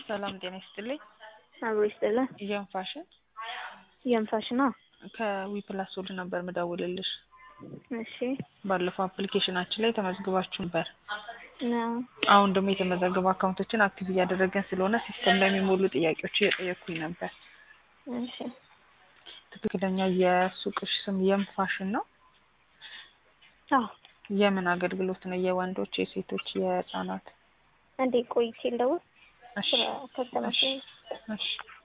ሰላም ጤና ይስጥልኝ። አብሮ ይስጥልን። የም ፋሽን የንፋሽና ከዊፕላስ ሶድ ነበር ምደውልልሽ። እሺ ባለፈው አፕሊኬሽናችን ላይ ተመዝግባችሁ ነበር። ነው አሁን ደግሞ የተመዘገቡ አካውንቶችን አክቲቭ እያደረገን ስለሆነ ሲስተም ላይ የሚሞሉ ጥያቄዎች እየጠየኩኝ ነበር። እሺ ትክክለኛ የሱቅሽ ስም የም ፋሽን ነው? አዎ የምን አገልግሎት ነው? የወንዶች፣ የሴቶች፣ የህፃናት? እንዴ ቆይቼ ልደውል እሺ ስራ ከተመቸኝ እሺ